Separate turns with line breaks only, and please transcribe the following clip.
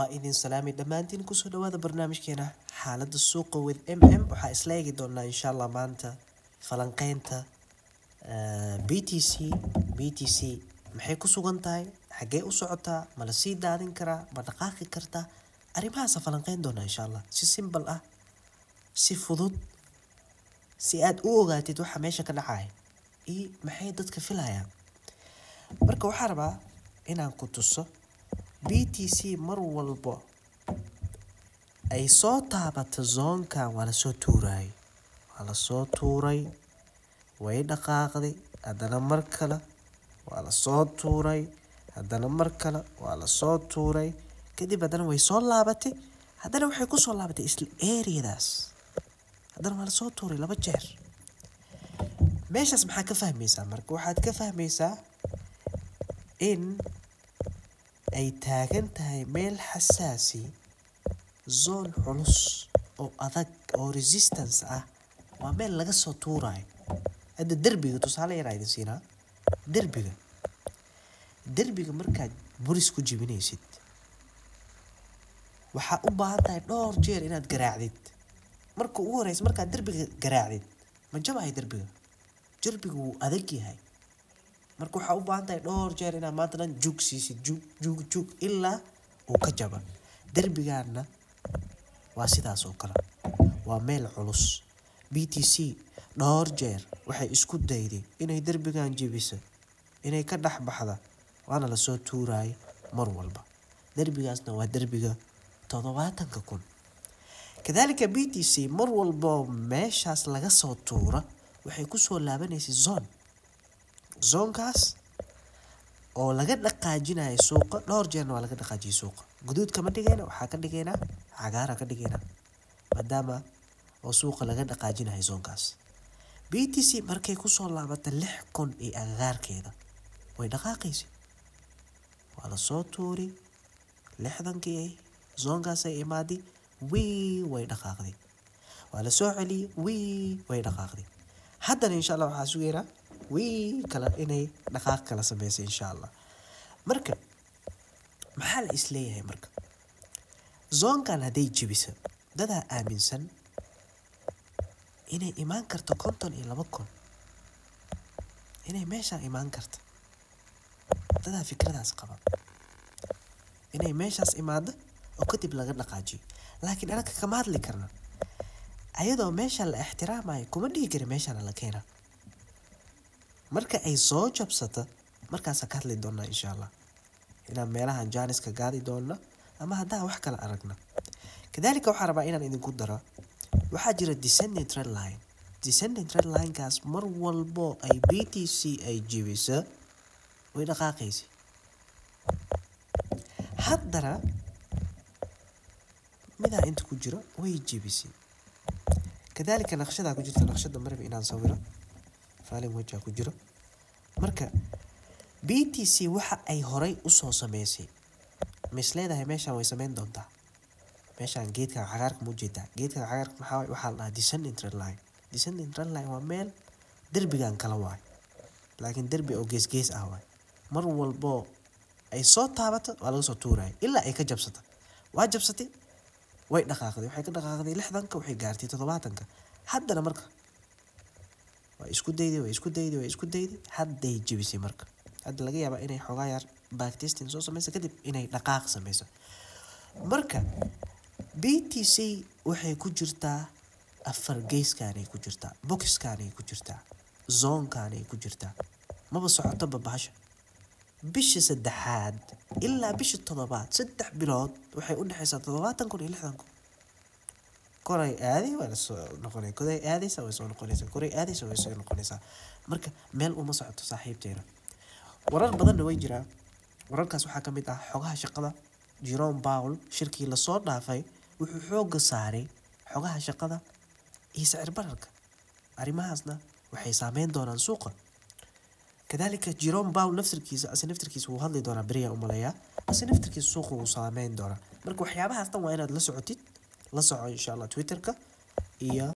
idin salaami dhammaantiin kusoo dhawaada barnaamijkeena xaalada suuqa with m m waxaa isla eegi doonaa insha allah maanta falanqeynta b t c b t c maxay ku sugan tahay xaggee u socotaa ma la sii daadin karaa ma dhaqaaqi kartaa arrimahaasa falanqeyn doonaa insha allah si simbal ah si fudud si aad u ogaatid waxa meesha ka dhacaya iyo maxay dadka filayaan marka waxaa rabaa inaan ku tuso b t c mar walbo ay soo taabato zoonkan waa lasoo tuurayay waa lasoo tuuray way dhaqaaqday haddana mar kale waa lasoo tuuray haddana mar kale waa lasoo tuuray kadib haddana way soo laabatay haddana waxay kusoo laabatay isla eriyadaas haddana waa lasoo tuuray laba jeer meeshaas maxaa ka fahmaysaa marka waxaad ka fahmaysaa in ay taagan tahay meel xasaasi zoon culus oo adag oo resistance ah waa meel laga soo tuurayo hadda derbiga tusaale yaraa idin siinaa derbiga derbiga markaad buris ku jibinaysid waxaa u baahan tahay dhowr jeer inaad garaacdid marka ugu horeysa markaad derbiga garaacdid ma jabahay derbiga derbiga wuu adag yahay marka waxaa u baahan tahay dhowr jeer inaad maanta dhan jug siisid jug jug jug ilaa uu ka jaba derbigaana waa sidaas oo kale waa meel culus b t c dhowr jeer waxay isku dayday inay derbigan jebisa inay ka dhex baxda waana lasoo tuuraya mar walba derbigaasna waa derbiga toddobaatanka kun kadaalika b t c mar walboo meeshaas laga soo tuura waxay kusoo laabanaysay zone zoonkaas oo laga dhaqaajinayo suuqa dhowr jeerna waa laga dhaqaajiyay suuqa guduud kama dhigayna waxaa ka dhigaynaa cagaara ka dhigaynaa maadaama oo suuqa laga dhaqaajinayo zoonkaas b t c markay kusoo laabata lix kun iyo agagaarkeeda way dhaqaaqaysa waa lasoo tuuri lixdankii zoonkaasay imaadi wii way dhaqaaqday waa lasoo celiyey wii way dhaqaaqday haddana insha allah waxaa sugaynaa wii kale inay dhaqaaq kala sameysay insha allah marka maxaa la isleeyahay marka zoonkan hadday jebisa dadaa aaminsan inay imaan karto konton iyo laba kun inay meeshaan imaan karto dadaa fikradaas qaba inay meeshaas imaado oo kadib laga dhaqaajiyo laakiin anaga kama hadli karna ayadoo meesha la ixtiraamayo kuma dhihi kara meeshaana la keena marka ay soo jabsato markaasa ka hadli doonaa insha allah inaan meelahan jaaniska gaadi doona ama haddaan wax kala aragna kadaalika waxaa rabaa inaan idinku daro waxaa jira descending trend line descending trend linekaas mar walbo ay b t c ay jebisa way dhaqaaqaysa haddana midaa inta ku jiro way jebisay kadaalika naqshadaa ku jirta naqshada marbi inaan sawiro faalin wajaa ku jiro marka b t c waxa ay horay usoo sameysay mis leedahay meeshaan way sameyn doontaa meeshaan geedkan cagaarka ma ujeedaa geedkan cagaarka maxaa waxaa la dhahaa descending trend line descending trend line waa meel derbigan kala waay laakiin derbi oo gees gees ah waay mar walboo ay soo taabato waa laga soo tuuraya ilaa ay ka jabsata waa jabsatay way dhaqaaqday waxay ka dhaqaaqday lixdanka waxay gaartay toddobaatanka haddana marka waa isku dayday waa isku dayday waa isku dayday hadday jebisay marka hadda laga yaabaa inay xoogaa yar backtesting soo sameysa kadib inay dhaqaaq sameyso marka b t c waxay ku jirtaa afar geeskaanay ku jirtaa boxkaanay ku jirtaa zoonkaanay ku jirtaa maba socoto babahasha bisha saddexaad ilaa bisha toddobaad saddex bilood waxay u dhexaysaa toddobaatan kun iyo lixdan kun koray aaday waa lasoo noqonay koday aadaysa way soo noqonaysaa koray aadaysa way soo noqonaysaa marka meel uma socoto saaxiibteena warar badanna way jiraan wararkaas waxaa ka mid ah xogaha shaqada jerome paul shirkii lasoo dhaafay wuxuu xooga saaray xogaha shaqada iyo sicir bararka arrimahaasna waxay saameyn doonaan suuqa kadaalika jerome paul naftirkiisa ase naftirkiisa wuu hadli doonaa beriyaa umaleeyaa ase naftirkiisa suuqa wuu saameyn doonaa marka waxyaabahaas dhan waa inaad la socotid la soco insha allah twitterka iyo